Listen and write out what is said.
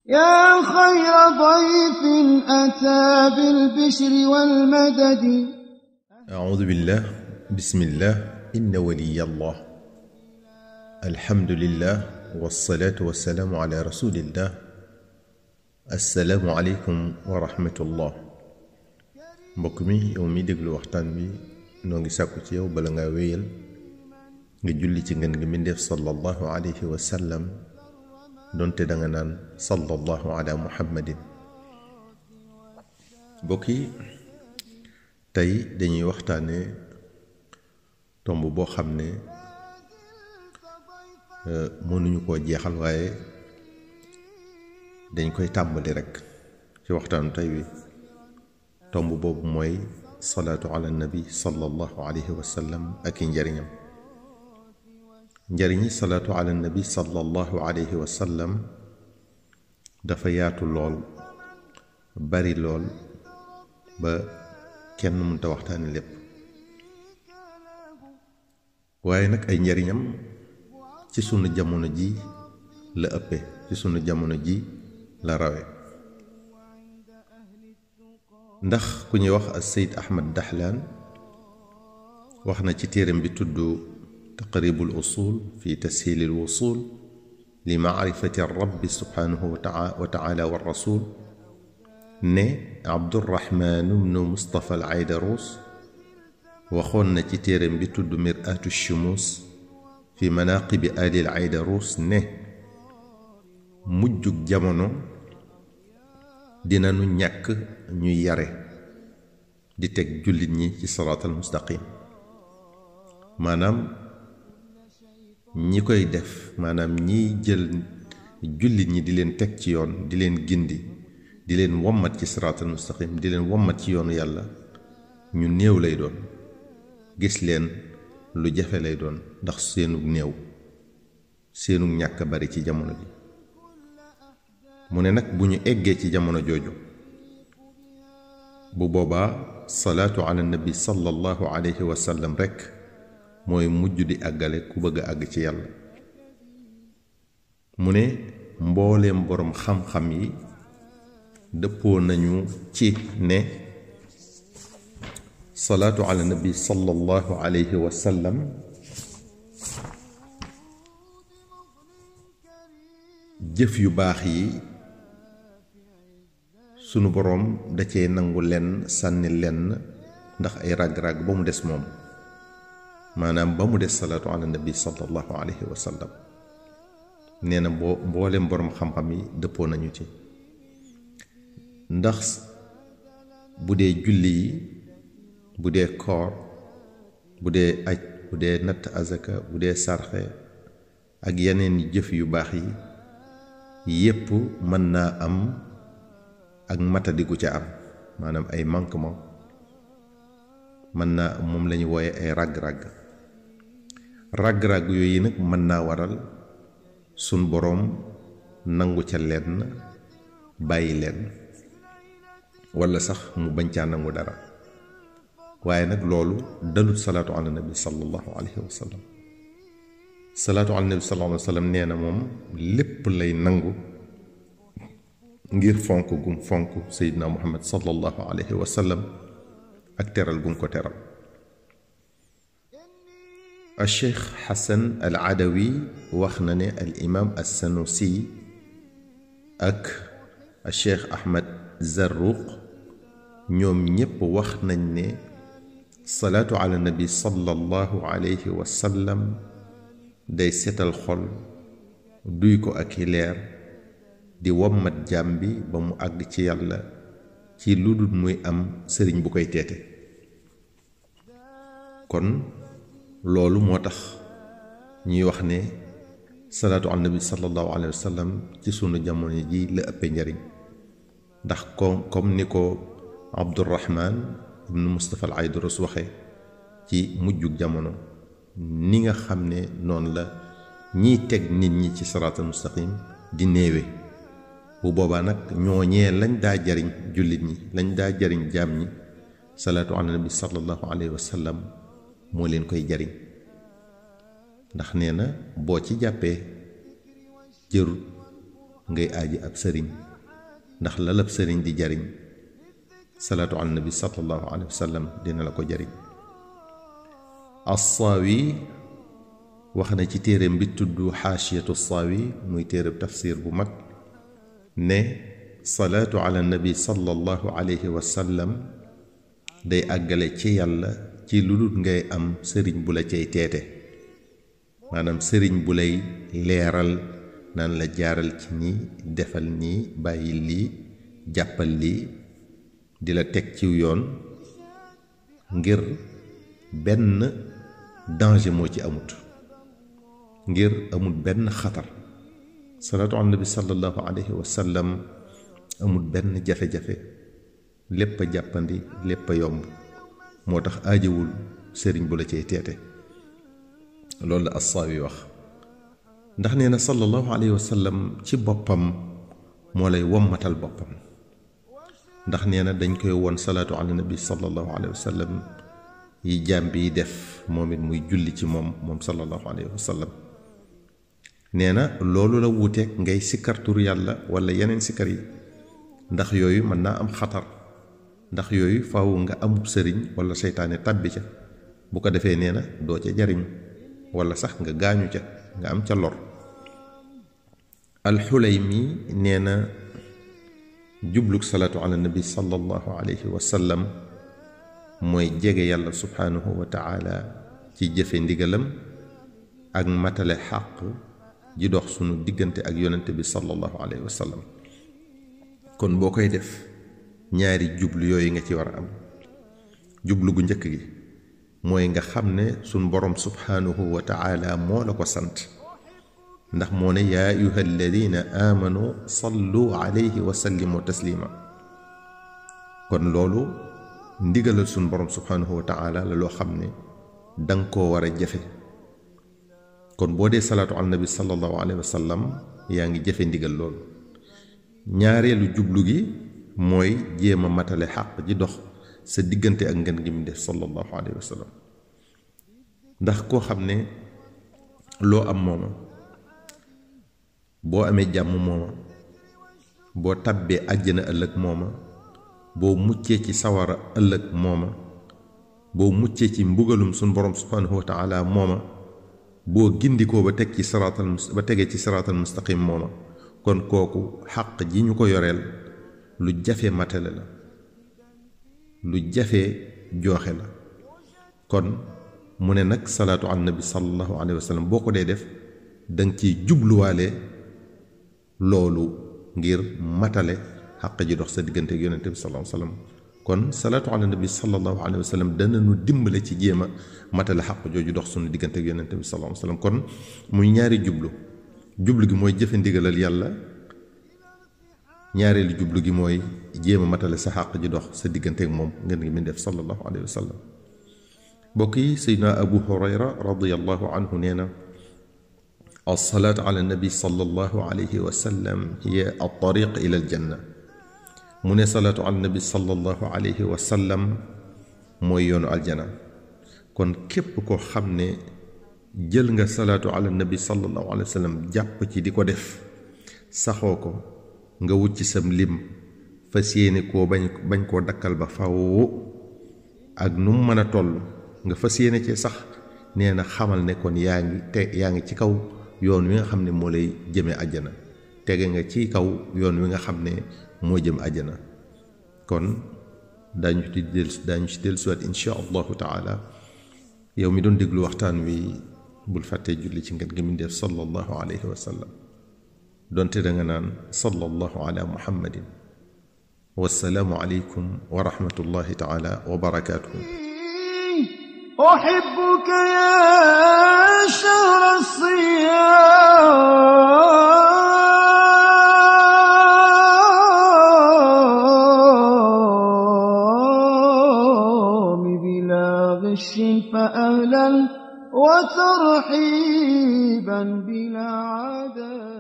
يا خير ضيف أتى بالبشر والمدد أعوذ بالله بسم الله إن ولي الله الحمد لله والصلاة والسلام على رسول الله السلام عليكم ورحمة الله mbokk mi yow mi déglu waxtaan bi noo ngi sàkku ci yow bala ngaa wéyal nga julli ci ngeen ngi mbindeef sallallahu alayhi wa sallam donte da nga naan sallallahu ala muhammadin mbokk yi tey dañuy waxtaane tomb boo xam ne mënuñu koo jeexal waaye dañ koy tàmbali rekk ci waxtaanu tey wi tomb boobu mooy salaatu ala nabi sallallahu alayhi wa sallam ak i njariñam njariñi salaatu ala nabi sallallahu alayhi wa sallam dafa yaatu lool bari lool ba kenn mënta waxtaane lépp waaye nag ay njariñam ci sunu jamono ji la ëppe ci sunu jamono ji la rawe ndax ku ñuy wax as Seyd Ahmad Dahlaan wax na ci téeram bi tudd taqribul usul fi tashiilil wusul li maarifati rabbi subhanahu wa taala wa rasul ne Abdurahmaan ibnu Mustafa al Aydarus waxoon na ci téeram bi tudd mir'atu shumuus fi manaaqibi alil Aydarus ne mujjug jamono dina nu ñàkk ñuy yare di teg jullit ñi ci siraatal mustaqim maanaam ñi koy def maanaam ñiy jël jullit ñi di leen teg ci yoon di leen gindi di leen wommat ci siraatal mustaqim di leen wommat ci yoonu yàlla ñu néew lay doon gis leen lu jafe lay doon ndax seenug néew seenug ñàkk bari ci jamono bi mu ne nag bu ñu eggee ci jamono jooju bu boobaa salaatu ala nabi sallallahu alayhi wa sallam rekk mooy mujj di àggale ku bëgg a àgg ci yàlla mu ne mbooleem boroom xam-xam yi dëppoo nañu ci ne salaatu ala nabi sallallahu alayhi wa sallam jëf yu baax yi sunu boroom da cee nangu lenn sànni lenn ndax ay ràgg-ràgg ba mu des moom maanaam ba mu des salaatu ala nabi sallallahu alayhi wa sallam nee na boo mboolem boroom xam-xam yi dëppoo nañu ci ndax bu dee julli yi bu dee koor bu dee aj bu dee natt azaka bu dee sarxe ak yeneen jëf yu baax yi yépp mën naa am ak matadigu ca am maanaam ay manquement mën naa moom lañu wooye ay ràgg-ràgg ràgg-ràgg yooyu nag mën naa waral sun boroom nangu ca lenn bàyyi leen walla sax mu bañ caa nangu dara waaye nag loolu dalut salaatu ala nabi sallallahu alayhi wa sallam salaatu ala nabi sallallahu alayhi wa sallam nee na moom lépp lay nangu ngir fonk gum fonk seydina muhammad sallallahu alayhi wa sallam ak teral gum ko teral al cheikh xasan al adawi wax na ne al imam al sanusi ak al cheikh ahmad zarruq ñoom ñépp wax nañ ne salaatu ala nabi sallallahu alayhi wa sallam day setal xol duy ko ak i leer di wommat jaam bi ba mu àgg ci yàlla ci lu dul muy am sëriñ bu koy teete kon loolu moo tax ñuy wax ne salaatu ala nabi sallallahu alayhi wa sallam ci sunu jamono ji la ëppe njariñ ndax ko comme ni ko abdurahman ibnu mustapha al aydurus waxe ci mujjug jamono ni nga xam ne noonu la ñiy teg nit ñi ci siraatal mustaqim di néewe bu boobaa nag ñooñee lañ daa jariñ jullit ñi lañ daa jariñ jaam ñi salaatu ala nabi sallallahu alayhi wa sallam moo leen koy jariñ ndax nee na boo ci jàppee jërut ngay aaji ab sëriñ ndax lalab sëriñ di jariñ salaatu ala nabi sallallahu alayhi wa sallam dina la ko jariñ assaawi wax na ci téereem bi tudd xaashiyatu saawi muy téereb tafsir bu mag ne salaatu ala nabi sallallahu alayhi wa sallam day àggale ci yàlla ci lu dul ngay am sëriñ bu la cay teete maanaam sëriñ bu lay leeral naan la jaaral ci nii defal nii bàyyi lii jàppal lii di la teg ciw yoon ngir benn danger moo ci amut ngir amul benn xatar salaatu ala nabi sallallahu alayhi wa sallam amul benn jafe-jafe lépp a jàppandi lépp a yomb moo tax aajowul sëriñ bu la cay teete loolu la assaawi wax ndax nee na sallallahu alayhi wa sallam ci boppam moo lay wommatal boppam ndax nee na dañ koy won salaatu ala nabi sallallahu alayhi wa sallam yi jaam bi def moom it muy julli ci moom moom sallallahu alayhi wa sallam nee na loolu la wuuteeg ngay sikkar tur yàlla wala yeneen sikkar yi ndax yooyu mën naa am xatar ndax yooyu faaw nga amub sëriñ wala seytaane tàbbi ca bu ko defee nee na doo ca jariñ wala sax nga gaañu ca nga am ca lor alxulaymi nee na jubluk salaatu ala nabi sallallahu alayhi wa sallam mooy jege yàlla subhaanahu wa taala ci jëfe ndigalam ak matale xàq ji dox sunu diggante ak yonente bi sallallahu alayhi wa sallam kon boo koy def ñaari jublu yooyu nga ci war a am jublu gu njëkk gi mooy nga xam ne sunu borom subhaanahu wa taala moo la ko sant ndax moo ne yaa ayuha alladina amanu sallu alayhi wa sallimu taslima kon loolu ndigalal sunu borom subhaanahu wa taala la loo xam ne danga koo war a jafe kon boo dee salaatu ala nabi sallallahu alayhi wa sallam yaa ngi jafe ndigal loolu ñaareelu jublu gi mooy jéem a matale xàq ji dox sa diggante ak ngeen gi mu def sallallahu alayhi wa sallam ndax koo xam ne loo am mooma boo amee jàmm mooma boo tabbee àjjana ëllëg mooma boo muccee ci sawara ëllëg mooma boo muccee ci mbugalum suñ borom subhanahu wa taala mooma boo gindikoo ba teg ci siraatal ba tegee ci siraatal mustaqim mooma kon kooku xàq ji ñu ko yoreel lu jafe matale la lu jafe jooxe la kon mu ne nag salaatu ala nabi sallallahu alayhi wa sallam boo ko dee def danga ciy jubluwaale loolu ngir matale xàq ji dox sa diggante ak yonente bi sallallahu alayhi wa sallam kon salaatu ala nabi sallallahu alayhi wa sallam dana nu dimbale ci jéem a matale xàq jooju dox sunu diggante ak yonente bi sallallahu alayhi wa sallam kon muy ñaari jublu jublu gi mooy jëfe ndigalal yàlla ñaareelu jublu gi mooy jéem a matale sa xàq ji dox sa diggante ak moom ngeen ngi min def sallallahu alayhi wa sallam mbokk yi seydna abu hurayra radiallahu anhu nee na alsalaatu ala nabi sallallahu alayhi wa sallam hiya altariq ila aljanna mu ne salaatu ala nabi sallallahu alayhi wa sallam mooy yoonu aljana kon képp koo xam ne jël nga salaatu ala nabi sallallahu alayhi wa sallam jàpp ci di ko def saxoo ko nga wut ci sam lim fas yéene koo bañ bañ koo dakkal ba faw ak nu mu mën a toll nga fas yéene ci sax nee na xamal ne kon yaa ngi te yaa ngi ci kaw yoon wi nga xam ne moo lay jëme àjjana tege nga ci kaw yoon wi nga xam ne moo jëm àjjana kon daañu ci del daañu ci dellusiwaat insha allahu taala yow mi doon déglu waxtaan wi bul fàttee julli ci ngeen gi mu def sallallahu alayhi wa sallam donte da nga naan sallallahu ala muhammadin wassalaamu aleykum wa rahmatullahi taala wa barakaatuhu أحبك يا شهر الصيام بلا غش فأهلا وترحيبا بلا عذاب